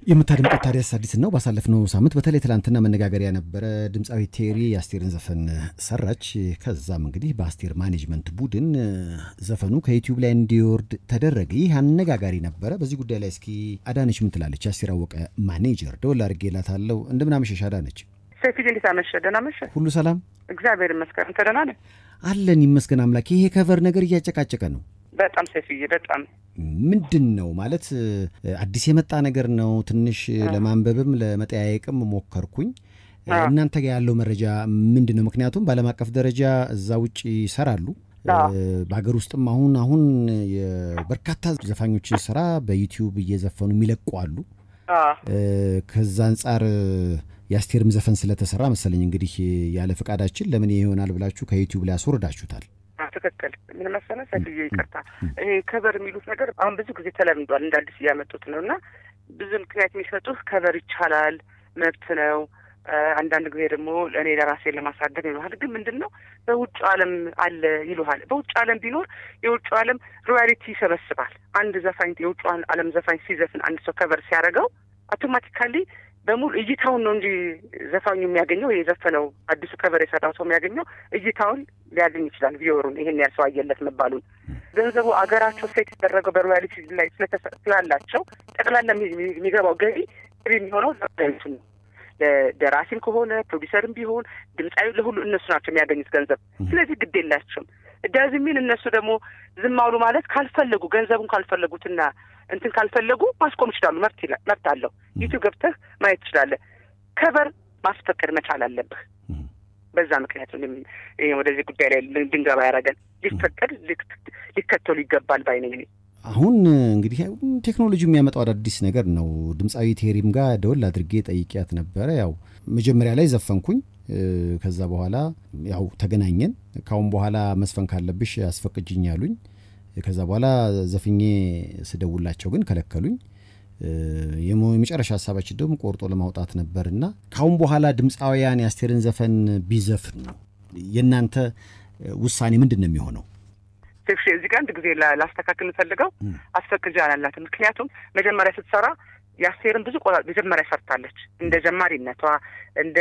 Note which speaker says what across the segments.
Speaker 1: የምታደምጡት ታዲያስ አዲስ ነው። ባሳለፍነው ሳምንት በተለይ ትላንትና መነጋገሪያ ነበረ። ድምፃዊ ቴሪ የአስቴርን ዘፈን ሰራች። ከዛም እንግዲህ በአስቴር ማኔጅመንት ቡድን ዘፈኑ ከዩቲዩብ ላይ እንዲወርድ ተደረገ። ይህ አነጋጋሪ ነበረ። በዚህ ጉዳይ ላይ እስኪ አዳነች ምን ትላለች? የአስቴር አወቀ ማኔጀር ደወል አድርጌላታለሁ። እንደምን አመሸሽ አዳነች?
Speaker 2: ሴፊ እንዴት አመሸ? ደህና መሸ?
Speaker 1: ሁሉ ሰላም
Speaker 2: እግዚአብሔር ይመስገን። አንተ ደህና ነህ?
Speaker 1: አለን ይመስገን አምላክ። ይሄ ከቨር ነገር እያጨቃጨቀ ነው።
Speaker 2: በጣም ሴፊዬ፣ በጣም
Speaker 1: ምንድን ነው ማለት አዲስ የመጣ ነገር ነው። ትንሽ ለማንበብም ለመጠያየቅም ሞከርኩኝ። እናንተ ጋር ያለው መረጃ ምንድን ነው? ምክንያቱም በዓለም አቀፍ ደረጃ እዛ ውጭ ይሰራሉ። በሀገር ውስጥም አሁን አሁን የበርካታ ዘፋኞችን ስራ በዩቲዩብ እየዘፈኑ የሚለቁ አሉ። ከዛ አንጻር የአስቴርም ዘፈን ስለተሰራ መሰለኝ እንግዲህ ያለ ፈቃዳችን ለምን ይሄ ይሆናል ብላችሁ ከዩቲዩብ ላይ አስወርዳችሁታል።
Speaker 2: ትክክል። ምን መሰለህ ሰፊዬ፣ ይቅርታ ይሄ ከበር የሚሉት ነገር አሁን ብዙ ጊዜ ተለምዷል፣ እንደ አዲስ እያመጡት ነው እና ብዙ ምክንያት የሚሰጡህ ከበር ይቻላል፣ መብት ነው። አንዳንድ ጊዜ ደግሞ እኔ ለራሴ ለማሳደግ ይሉሃል። ግን ምንድን ነው በውጭ ዓለም አለ ይሉሃል። በውጭ ዓለም ቢኖር የውጭ ዓለም ሮያሊቲ ይሰበስባል። አንድ ዘፋኝ የውጭ ዓለም ዘፋኝ ሲዘፍን አንድ ሰው ከበር ሲያደርገው አውቶማቲካሊ በሙሉ እይታውን ነው እንጂ ዘፋኙ የሚያገኘው የዘፈነው አዲሱ ከበር የሰራው ሰው የሚያገኘው እይታውን ሊያገኝ ይችላል። ቪዮሩን ይሄን ያህል ሰው አየለት መባሉን ገንዘቡ አገራቸው ሴት የተደረገው በሮያሊቲ ላይ ስላላቸው ጠቅላላ የሚገባው ገቢ ገቢ የሚሆነው ዘፋኞቹ ነው። ደራሲም ከሆነ ፕሮዲሰርም ቢሆን ድምፃዊ ለሁሉ እነሱ ናቸው የሚያገኙት ገንዘብ። ስለዚህ ግድ የላቸውም ዳዝ ሚን እነሱ ደግሞ ዝም አሉ ማለት ካልፈለጉ ገንዘቡን ካልፈለጉትና እንትን ካልፈለጉ ማስቆም ይችላሉ። መብት መብት አለው። ዩቲዩብ ገብተህ ማየት ትችላለህ። ከበር ማስፈቀድ መቻል አለብህ። በዛ ምክንያት ወደዚህ ጉዳይ ላይ ድንገባ ያደረገን ሊፈቀድ ሊከተሉ ይገባል ባይ ነኝ እኔ።
Speaker 1: አሁን እንግዲህ ቴክኖሎጂ የሚያመጣው አዳዲስ ነገር ነው። ድምፃዊ ቴሪም ጋር ደወል አድርጌ ጠይቂያት ነበረ። ያው መጀመሪያ ላይ ዘፈንኩኝ። ከዛ በኋላ ያው ተገናኘን። ካሁን በኋላ መስፈን ካለብሽ አስፈቅጅኝ ያሉኝ። ከዛ በኋላ ዘፍኜ ስደውላቸው ግን ከለከሉኝ። የመጨረሻ ሀሳባችን ደግሞ ቆርጦ ለማውጣት ነበርና ካሁን በኋላ ድምፃውያን የአስቴርን ዘፈን ቢዘፍኑ የእናንተ ውሳኔ ምንድን ነው የሚሆነው?
Speaker 2: ሴፍሽ እዚህ ጋር አንድ ጊዜ ላስተካክል ፈልገው አስፈቅጃ አላላትም። ምክንያቱም መጀመሪያ ስትሰራ የአስቴርን ብዙ ቆ መጀመሪያ ሰርታለች። እንደ ጀማሪነቷ እንደ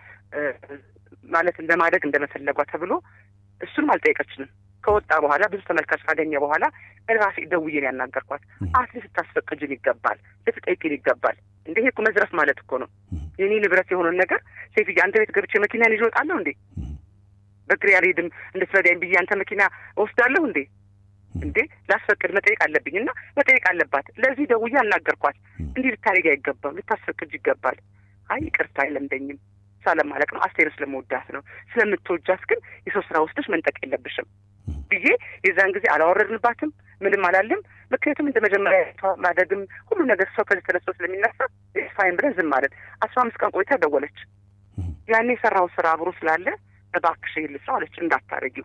Speaker 2: ማለት እንደ ማደግ እንደ መፈለጓ ተብሎ እሱንም አልጠየቀችንም። ከወጣ በኋላ ብዙ ተመልካች ካገኘ በኋላ ራሴ ደውዬን ያናገርኳት አትሊስት ልታስፈቅጅን ይገባል፣ ልትጠይቅን ይገባል። እንደ ይሄ እኮ መዝረፍ ማለት እኮ ነው። የኔ ንብረት የሆነን ነገር ሴትዬ አንተ ቤት ገብቼ መኪናን ይዤ እወጣለሁ እንዴ? በእግሬ አልሄድም እንድትረዳኝ ብዬ አንተ መኪና እወስዳለሁ እንዴ? እንዴ ላስፈቅድ መጠየቅ አለብኝ እና መጠየቅ አለባት። ለዚህ ደውዬ አናገርኳት። እንዲህ ልታደርጊ አይገባም፣ ልታስፈቅጅ ይገባል። አይ ይቅርታ አይለምደኝም ሳለማለቅ ነው አስቴርን ስለመወዳት ነው። ስለምትወጃት ግን የሰው ስራ ወስደሽ መንጠቅ የለብሽም ብዬ የዛን ጊዜ አላወረድንባትም፣ ምንም አላለም። ምክንያቱም እንደ መጀመሪያ ማደግም ሁሉ ነገር ሰው ከዚህ ተነስቶ ስለሚነሳ ፋይን ብለን ዝም ማለት። አስራ አምስት ቀን ቆይታ ደወለች። ያኔ የሰራው ስራ አብሮ ስላለ እባክሽ ይህን ልስራው አለች። እንዳታረጊው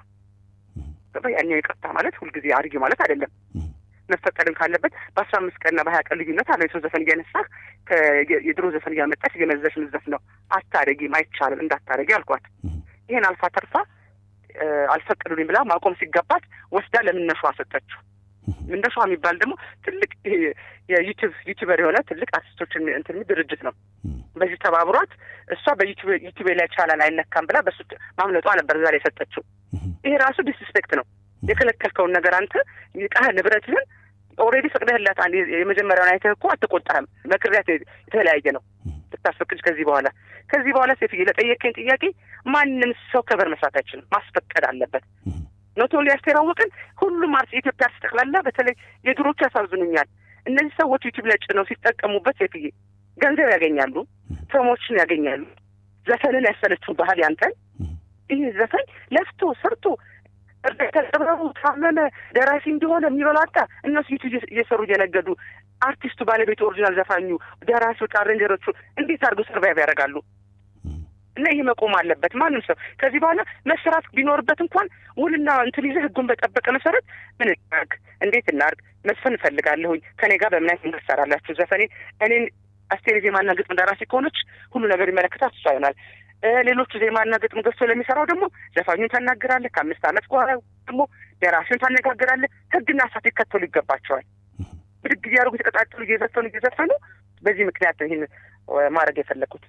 Speaker 2: ያኛው ይቅርታ ማለት ሁልጊዜ አርጊ ማለት አይደለም። መፈቀድም ካለበት በአስራ አምስት ቀንና በሀያ ቀን ልዩነት አለ። የሰው ዘፈን እያነሳህ የድሮ ዘፈን እያመጣች እየመዘሽ ምዘፍ ነው። አታረጊም፣ አይቻልም፣ እንዳታረጊ አልኳት። ይሄን አልፋ ተርፋ አልፈቀዱልኝ ብላ ማቆም ሲገባት ወስዳ ለምነሿ ሰጠችው። ምነሿ የሚባል ደግሞ ትልቅ የዩቲዩብ ዩቲዩበር የሆነ ትልቅ አርቲስቶችን እንትን ድርጅት ነው። በዚህ ተባብሯት እሷ በዩቲዩብ ላይ ቻላል አይነካም ብላ በሱ ማምለጧ ነበር ዛሬ የሰጠችው። ይሄ ራሱ ዲስስፔክት ነው። የከለከልከውን ነገር አንተ ቃህ ንብረትህን ኦልሬዲ ፈቅደህላት የመጀመሪያውን አይተህ እኮ አትቆጣህም። መክሪያት የተለያየ ነው። ልታስፈቅጅ ከዚህ በኋላ ከዚህ በኋላ ሴትዬ ለጠየቀኝ ጥያቄ ማንም ሰው ከበር መስራት አይችልም። ማስፈቀድ አለበት። ኖት ኦንሊ አስቴር አወቅን፣ ሁሉም አርስ የኢትዮጵያ አርስ ጠቅላላ በተለይ የድሮቹ ያሳዝኑኛል። እነዚህ ሰዎች ዩቲዩብ ላይ ጭነው ሲጠቀሙበት ሴትዬ ገንዘብ ያገኛሉ፣ ፕሮሞሽን ያገኛሉ። ዘፈንን ያሰለችው ባህል ያንተን ይህ ዘፈን ለፍቶ ሰርቶ ተጠብረቡ ታመመ ደራሲ እንደሆነ የሚበላጣ እነሱ ዩቲዩብ እየሰሩ እየነገዱ አርቲስቱ ባለቤቱ ኦሪጂናል ዘፋኙ ደራሲዎች አሬንጀሮቹ እንዴት አድርገው ሰርቫይቭ ያደርጋሉ? እና ይህ መቆም አለበት። ማንም ሰው ከዚህ በኋላ መሰራት ቢኖርበት እንኳን ውልና እንትን ይዘህ ህጉን በጠበቀ መሰረት ምን እናርግ፣ እንዴት እናርግ፣ መስፈን እፈልጋለሁኝ ከኔ ጋር በምን አይነት መንገድ ትሰራላችሁ? ዘፈኔ እኔን አስቴር ዜማና ግጥም ደራሲ ከሆነች ሁሉ ነገር ይመለከታት እሷ ይሆናል። ሌሎቹ ዜማና ግጥም ገዝቶ ለሚሰራው ደግሞ ዘፋኙን ታናግራለህ። ከአምስት ዓመት በኋላ ደግሞ ደራሲውን ታነጋግራለህ። ህግና ሳት ሊከተሉ ይገባቸዋል። ብድግ እያደረጉ የተቀጣጠሉ እየዘፈኑ እየዘፈኑ በዚህ ምክንያት ነው ይህን ማድረግ የፈለግኩት።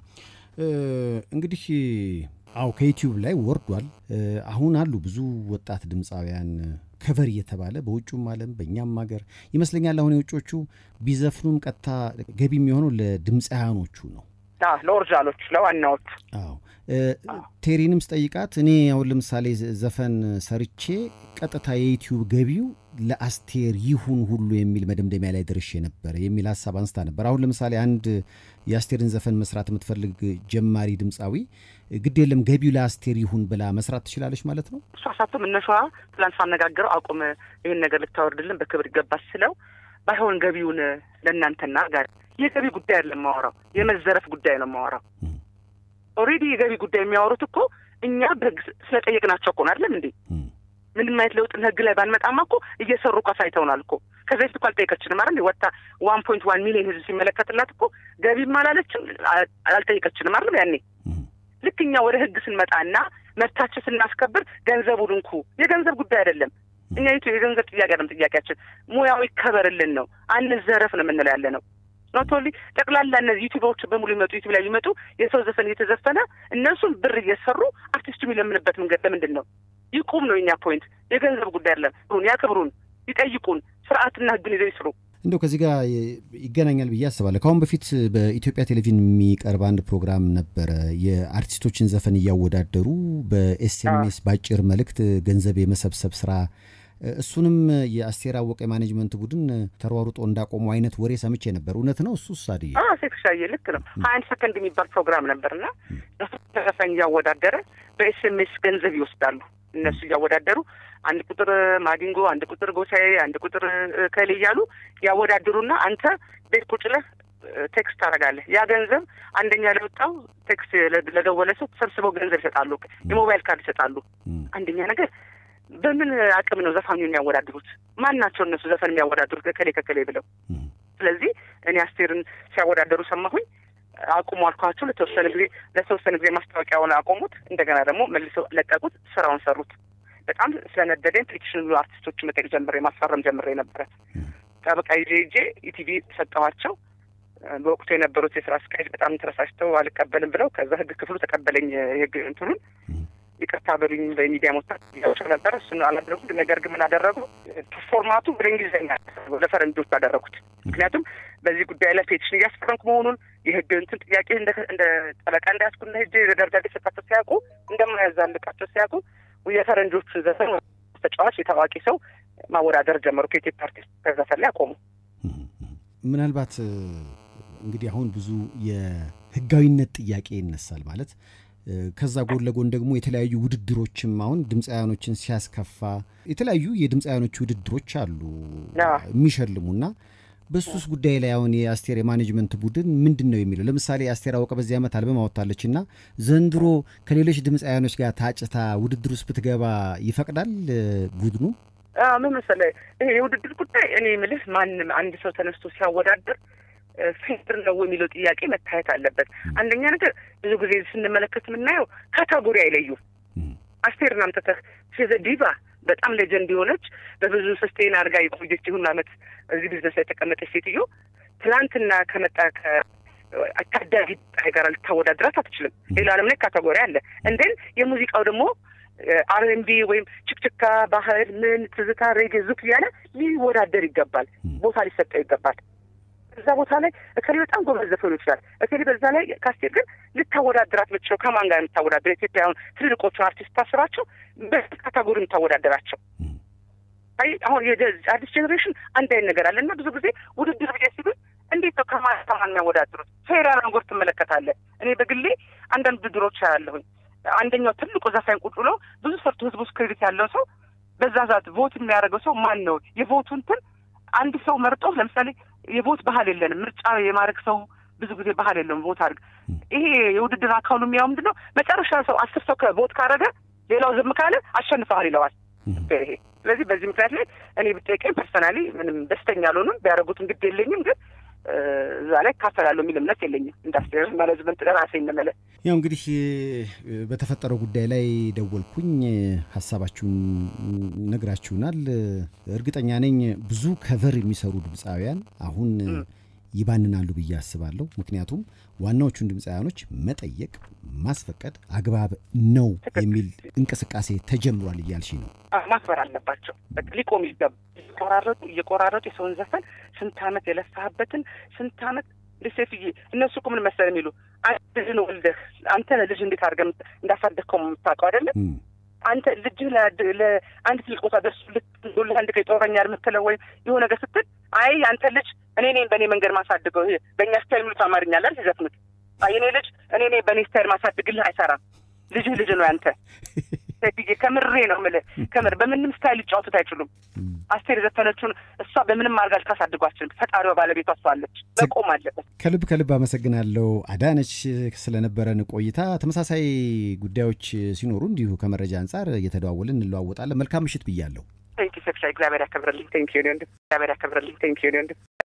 Speaker 1: እንግዲህ አዎ ከዩቲዩብ ላይ ወርዷል። አሁን አሉ ብዙ ወጣት ድምፃውያን ከቨር እየተባለ በውጩም ዓለም በእኛም ሀገር ይመስለኛል። አሁን የውጮቹ ቢዘፍኑም ቀጥታ ገቢ የሚሆነው ለድምፃውያኖቹ ነው፣
Speaker 2: ለኦሪጂናሎች፣ ለዋናዎቹ።
Speaker 1: አዎ ቴሪንም ስጠይቃት እኔ አሁን ለምሳሌ ዘፈን ሰርቼ ቀጥታ የዩቲዩብ ገቢው ለአስቴር ይሁን ሁሉ የሚል መደምደሚያ ላይ ደርሼ ነበር የሚል ሀሳብ አንስታ ነበር። አሁን ለምሳሌ አንድ የአስቴርን ዘፈን መስራት የምትፈልግ ጀማሪ ድምፃዊ ግድ የለም ገቢው ለአስቴር ይሁን ብላ መስራት ትችላለች ማለት ነው።
Speaker 2: እሷ ሳቶ መነሻዋ ትላንት ሳነጋግረው አቁም ይህን ነገር ልታወርድልን በክብር ይገባል ስለው ባይሆን ገቢውን ለእናንተና ጋር የገቢ ጉዳይ አይደለም የማወራው የመዘረፍ ጉዳይ ነው የማወራው። ኦልሬዲ የገቢ ጉዳይ የሚያወሩት እኮ እኛ በህግ ስለጠየቅናቸው እኮ ነው አይደለም እንዴ? ምንም አይነት ለውጥ ህግ ላይ ባንመጣማ እኮ እየሰሩ እኮ አሳይተውናል እኮ። ከዚህ በፊት እኮ አልጠየቀችንም አይደል? ወጣ ዋን ፖይንት ዋን ሚሊዮን ህዝብ ሲመለከትላት እኮ ገቢም አላለችም አልጠየቀችንም አይደል? ያኔ ልክ እኛ ወደ ህግ ስንመጣና መብታችን ስናስከብር ገንዘቡን እንኩ የገንዘብ ጉዳይ አይደለም። እኛ ቱ የገንዘብ ጥያቄ አይደለም ጥያቄያችን፣ ሙያው ይከበርልን ነው። አንዘረፍ ነው የምንለው ያለ ነው። ኖቶሊ ጠቅላላ እነዚህ ዩቲዩቦች በሙሉ ይመጡ ዩቲዩብ ላይ የሚመጡ የሰው ዘፈን እየተዘፈነ እነሱም ብር እየሰሩ አርቲስቱ የሚለምንበት መንገድ ለምንድን ነው? ይቁም ነው የኛ ፖይንት። የገንዘብ ጉዳይ አይደለም። ያክብሩን፣ ይጠይቁን፣ ስርዓትና ህግን ይዘው ይስሩ።
Speaker 1: እንደው ከዚህ ጋር ይገናኛል ብዬ አስባለሁ። ከአሁን በፊት በኢትዮጵያ ቴሌቪዥን የሚቀርብ አንድ ፕሮግራም ነበረ። የአርቲስቶችን ዘፈን እያወዳደሩ በኤስኤምኤስ በአጭር መልእክት ገንዘብ የመሰብሰብ ስራ እሱንም የአስቴር አወቀ የማኔጅመንት ቡድን ተሯሩጦ እንዳቆሙ አይነት ወሬ ሰምቼ ነበር። እውነት ነው? እሱ ሳድ
Speaker 2: ሴክሻዬ ልክ ነው። ሀያ አንድ ሰከንድ የሚባል ፕሮግራም ነበርና ዘፈን እያወዳደረ በኤስኤምኤስ ገንዘብ ይወስዳሉ። እነሱ እያወዳደሩ አንድ ቁጥር ማዲንጎ፣ አንድ ቁጥር ጎሳዬ፣ አንድ ቁጥር ከሌ እያሉ ያወዳድሩና አንተ ቤት ቁጭ ብለህ ቴክስት ታደርጋለህ። ያ ገንዘብ አንደኛ ለወጣው ቴክስት ለደወለ ሰው ተሰብስበው ገንዘብ ይሰጣሉ። የሞባይል ካርድ ይሰጣሉ። አንደኛ ነገር በምን አቅም ነው ዘፋኙ የሚያወዳድሩት? ማን ናቸው እነሱ ዘፈን የሚያወዳድሩት ከከሌ ከከሌ ብለው? ስለዚህ እኔ አስቴርን ሲያወዳደሩ ሰማሁኝ። አቁሙ አልኳቸው። ለተወሰነ ጊዜ ለተወሰነ ጊዜ ማስታወቂያውን አቆሙት። እንደገና ደግሞ መልሰው ለቀቁት። ስራውን ሰሩት። በጣም ስለነደደኝ ፔቲሽን ብሎ አርቲስቶች መጠየቅ ጀምሬ ማስፈረም ጀምሬ ነበረ። ጠበቃ ይዤ ይዤ ኢቲቪ ሰጠኋቸው። በወቅቱ የነበሩት የስራ አስኪያጅ በጣም ተረሳሽተው አልቀበልም ብለው ከዛ ህግ ክፍሉ ተቀበለኝ። የህግ እንትኑን ይቅርታ በሉኝ በሚዲያ መውጣት ያቸው ነበረ። እሱን አላደረጉት። ነገር ግን ምን አደረጉ? ፎርማቱ ወደ እንግሊዝኛ ለፈረንጆች አደረጉት። ምክንያቱም በዚህ ጉዳይ ላይ ፔቲሽን እያስፈረምኩ መሆኑን የህግ እንትን ጥያቄ እንደ ጠበቃ እንዳያስኩና ሄጄ ደብዳቤ ሰጣቸው ሲያውቁ እንደማያዛልቃቸው ሲያውቁ የፈረንጆቹ ዘፈን ተጫዋች የታዋቂ ሰው ማወዳደር ጀመሩ ከኢትዮጵያ አርቲስት ከዘፈን ላይ አቆሙ።
Speaker 1: ምናልባት እንግዲህ አሁን ብዙ የህጋዊነት ጥያቄ ይነሳል ማለት ከዛ ጎን ለጎን ደግሞ የተለያዩ ውድድሮችም አሁን ድምፃውያኖችን ሲያስከፋ የተለያዩ የድምፃውያኖች ውድድሮች አሉ የሚሸልሙና በሱስ ጉዳይ ላይ አሁን የአስቴር የማኔጅመንት ቡድን ምንድን ነው የሚለው? ለምሳሌ አስቴር አወቀ በዚህ ዓመት አልበም አወጣለች እና ዘንድሮ ከሌሎች ድምፃውያኖች ጋር ታጭታ ውድድር ውስጥ ብትገባ ይፈቅዳል ቡድኑ?
Speaker 2: ምን መሰለህ፣ ይሄ የውድድር ጉዳይ እኔ የምልህ ማንም አንድ ሰው ተነስቶ ሲያወዳድር ፌር ነው የሚለው ጥያቄ መታየት አለበት። አንደኛ ነገር ብዙ ጊዜ ስንመለከት የምናየው ካታጎሪ አይለዩም። አስቴርን አምጥተህ ሴዘ ዲቫ በጣም ሌጀንድ የሆነች በብዙ ሰስቴን አድርጋ የቆየች ይሁን ዓመት እዚህ ቢዝነስ ላይ የተቀመጠች ሴትዮ ትላንትና ከመጣ ከታዳጊ ጋር ልታወዳድራት አትችልም። ሌላ ዓለም ላይ ካታጎሪ አለ። እንደን የሙዚቃው ደግሞ አርኤንቢ ወይም ችክችካ፣ ባህል፣ ምን ትዝታ፣ ሬጌ፣ ዙክ እያለ ሊወዳደር ይገባል። ቦታ ሊሰጠው ይገባል። እዛ ቦታ ላይ እከሌ በጣም ጎበዝ ዘፈኑ ይችላል። እከሌ በዛ ላይ ካስቴር ግን ልታወዳደራት ምችለው ከማን ጋር የምታወዳደር ኢትዮጵያውን ትልልቆቹን አርቲስት ታስባቸው በዚህ ካታጎሪ የምታወዳደራቸው አይ አሁን የአዲስ ጄኔሬሽን አንድ አይነት ነገር አለ እና ብዙ ጊዜ ውድድር ብዬ ሲሉ እንዴት ነው ከማን ከማን የሚያወዳድሩት? ፌራ ነገር ትመለከታለህ። እኔ በግሌ አንዳንድ ውድድሮች ያለሁኝ አንደኛው ትልቁ ዘፋኝ ቁጭ ብሎ ብዙ ሰርቶ ህዝቡ ውስጥ ክሬዲት ያለው ሰው በዛ ዛት ቮት የሚያደርገው ሰው ማን ነው? የቮቱ እንትን አንድ ሰው መርጦ ለምሳሌ የቮት ባህል የለንም። ምርጫ የማድረግ ሰው ብዙ ጊዜ ባህል የለውም። ቮት አድርግ። ይሄ የውድድር አካሉ የሚያው ምንድን ነው? መጨረሻ ሰው አስር ሰው ከቮት ካረገ ሌላው ዝም ካለ አሸንፈሃል ይለዋል። ይሄ ስለዚህ በዚህ ምክንያት ላይ እኔ ብጠይቀኝ ፐርሰናሊ ምንም ደስተኛ አልሆንም። ቢያደርጉት እንግድ የለኝም ግን እዛ ላይ እካፈላለሁ የሚል እምነት የለኝም። ኢንዱስትሪ ማኔጅመንት ራሴ እንመለ
Speaker 1: ያው እንግዲህ በተፈጠረው ጉዳይ ላይ ደወልኩኝ። ሀሳባችሁን ነግራችሁናል። እርግጠኛ ነኝ ብዙ ከቨር የሚሰሩ ድምፃውያን አሁን ይባንናሉ ብዬ አስባለሁ። ምክንያቱም ዋናዎቹን ድምፃውያኖች መጠየቅ፣ ማስፈቀድ አግባብ ነው የሚል እንቅስቃሴ ተጀምሯል እያልሽ ነው።
Speaker 2: ማክበር አለባቸው። ሊቆም ይገባ። እየቆራረጡ እየቆራረጡ የሰውን ዘፈን ስንት ዓመት የለፋህበትን ስንት ዓመት ሴፍዬ እነሱ እኮ ምን መሰለህ የሚሉ አንተ ልጅን ወልደህ አንተ ልጅ እንዴት አድርገህ እንዳሳደግከው የምታውቀው አይደለም አንተ ልጅህ ለአንድ ትልቅ ቦታ ደርሱ ልትጎልህ አንድ ቀን ይጦረኛል የምትለው ወይም የሆነ ነገር ስትል አይ አንተ ልጅ እኔ ነኝ በእኔ መንገድ ማሳድገው ይሄ በእኛ ስታይል ሚሉት አማርኛ አለ ሲዘፍኑት የኔ ልጅ እኔ ነኝ በእኔ ስታይል ማሳድግልህ አይሰራም። ልጅህ ልጅ ነው ያንተ ሴትዬ ከምሬ ነው የምልህ። ከምር በምንም ስታይል ሊጫወቱት አይችሉም። አስቴር የዘፈነችውን እሷ በምንም አድርጋ ልታሳድጓችን ፈጣሪዋ ባለቤቷ እሷ አለች። መቆም አለበት።
Speaker 1: ከልብ ከልብ አመሰግናለሁ አዳነች ስለነበረን ቆይታ። ተመሳሳይ ጉዳዮች ሲኖሩ እንዲሁ ከመረጃ አንጻር እየተደዋወልን እንለዋወጣለን። መልካም ምሽት ብያለሁ።
Speaker 2: ቴንኪ ሴክሻ እግዚአብሔር ያከብረልኝ። ቴንኪ ወንድም እግዚአብሔር ያከብረልኝ። ቴንኪ ወንድም